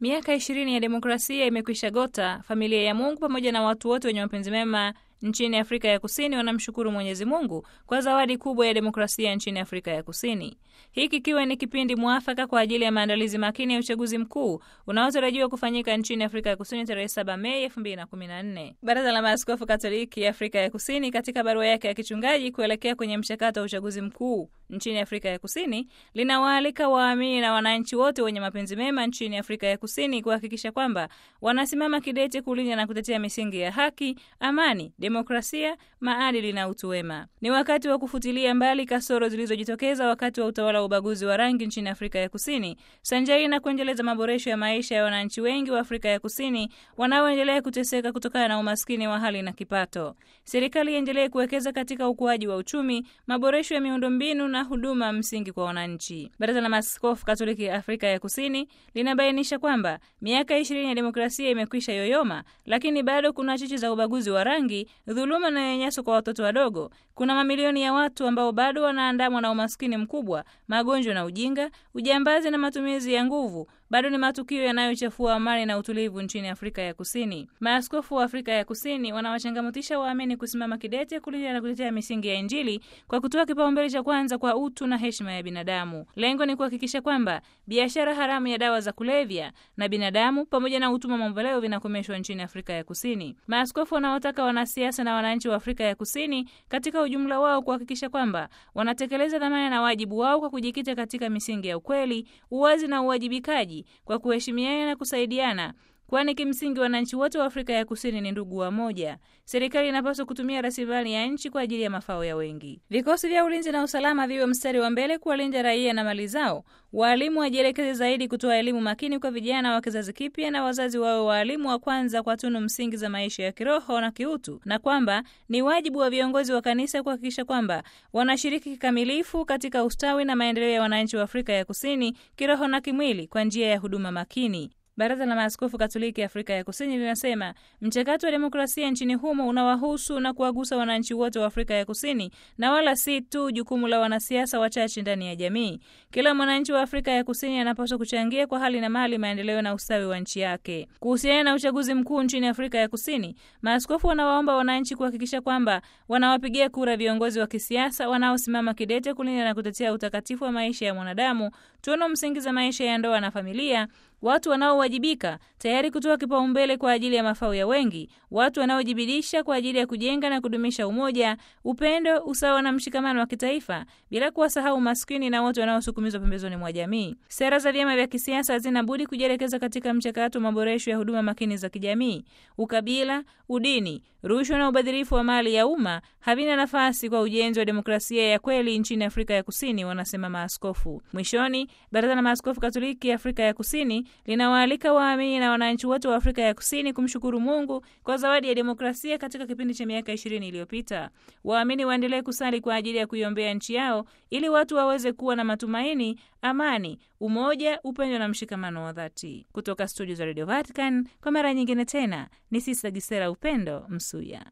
Miaka ishirini ya demokrasia imekwisha gota. Familia ya Mungu pamoja na watu wote wenye mapenzi mema nchini Afrika ya Kusini wanamshukuru Mwenyezi Mungu kwa zawadi kubwa ya demokrasia nchini Afrika ya Kusini, hii kikiwa ni kipindi mwafaka kwa ajili ya maandalizi makini ya uchaguzi mkuu unaotarajiwa kufanyika nchini Afrika ya Kusini tarehe 7 Mei 2014. Baraza la Maaskofu Katoliki Afrika ya Kusini katika barua yake ya kichungaji kuelekea kwenye mchakato wa uchaguzi mkuu nchini Afrika ya Kusini linawaalika waamini na wananchi wote wenye mapenzi mema nchini Afrika ya Kusini kuhakikisha kwamba wanasimama kidete kulinda na kutetea misingi ya haki, amani, demokrasia, maadili na utu wema. Ni wakati wa kufutilia mbali kasoro zilizojitokeza wakati wa utawala wa ubaguzi wa rangi nchini Afrika ya Kusini, sanjari na kuendeleza maboresho ya maisha ya wananchi wengi wa Afrika ya Kusini wanaoendelea kuteseka kutokana na umaskini wa hali na kipato. Serikali iendelee kuwekeza katika ukuaji wa uchumi, maboresho ya miundombinu na huduma msingi kwa wananchi. Baraza la Maaskofu Katoliki Afrika ya Kusini linabainisha kwamba miaka ishirini ya demokrasia imekwisha yoyoma, lakini bado kuna chichi za ubaguzi wa rangi, dhuluma na nyanyaso kwa watoto wadogo. Kuna mamilioni ya watu ambao bado wanaandamwa na umaskini mkubwa, magonjwa na ujinga, ujambazi na matumizi ya nguvu bado ni matukio yanayochafua amani na utulivu nchini Afrika ya Kusini. Maaskofu wa Afrika ya Kusini wanawachangamotisha waamini kusimama kidete kulinda na kutetea misingi ya Injili kwa kutoa kipaumbele cha kwanza kwa utu na heshima ya binadamu. Lengo ni kuhakikisha kwamba biashara haramu ya dawa za kulevya na binadamu pamoja na utumwa mamboleo vinakomeshwa nchini Afrika ya Kusini. Maaskofu wanawataka wanasiasa na wananchi wa Afrika ya Kusini katika ujumla wao kuhakikisha kwamba wanatekeleza dhamana na wajibu wao kwa kujikita katika misingi ya ukweli, uwazi na uwajibikaji kwa kuheshimiana na kusaidiana, kwani kimsingi wananchi wote wa Afrika ya Kusini ni ndugu wa moja. Serikali inapaswa kutumia rasilimali ya nchi kwa ajili ya mafao ya wengi. Vikosi vya ulinzi na usalama viwe mstari wa mbele kuwalinda raia na mali zao. Waalimu wajielekeze zaidi kutoa elimu makini kwa vijana wa kizazi kipya, na wazazi wawe waalimu wa kwanza kwa tunu msingi za maisha ya kiroho na kiutu, na kwamba ni wajibu wa viongozi wa kanisa kuhakikisha kwamba wanashiriki kikamilifu katika ustawi na maendeleo ya wananchi wa Afrika ya Kusini kiroho na kimwili kwa njia ya huduma makini. Baraza la Maaskofu Katoliki Afrika ya Kusini linasema mchakato wa demokrasia nchini humo unawahusu na kuwagusa wananchi wote wa Afrika ya Kusini na wala si tu jukumu la wanasiasa wachache ndani ya jamii. Kila mwananchi wa Afrika ya Kusini anapaswa kuchangia kwa hali na mali maendeleo na ustawi wa nchi yake. Kuhusiana na uchaguzi mkuu nchini Afrika ya Kusini, maaskofu wanawaomba wananchi kuhakikisha kwamba wanawapigia kura viongozi wa kisiasa wanaosimama kidete kulinda na kutetea utakatifu wa maisha ya mwanadamu, tuno msingi za maisha ya ndoa na familia watu wanaowajibika tayari kutoa kipaumbele kwa ajili ya mafao ya wengi, watu wanaojibidisha kwa ajili ya kujenga na kudumisha umoja, upendo, usawa na mshikamano wa kitaifa, bila kuwasahau maskini na watu wanaosukumizwa pembezoni mwa jamii. Sera za vyama vya kisiasa hazina budi kujielekeza katika mchakato wa maboresho ya huduma makini za kijamii. Ukabila, udini, rushwa na ubadhirifu wa mali ya umma havina nafasi kwa ujenzi wa demokrasia ya kweli nchini Afrika ya Kusini, wanasema maaskofu. Mwishoni, Baraza la Maaskofu Katoliki Afrika ya Kusini linawaalika waamini na wananchi wote wa Afrika ya Kusini kumshukuru Mungu kwa zawadi ya demokrasia katika kipindi cha miaka ishirini iliyopita. Waamini waendelee kusali kwa ajili ya kuiombea nchi yao ili watu waweze kuwa na matumaini, amani, umoja, upendo na mshikamano wa dhati. Kutoka studio za Radio Vatican kwa mara nyingine tena ni Sista Gisera Upendo Msuya.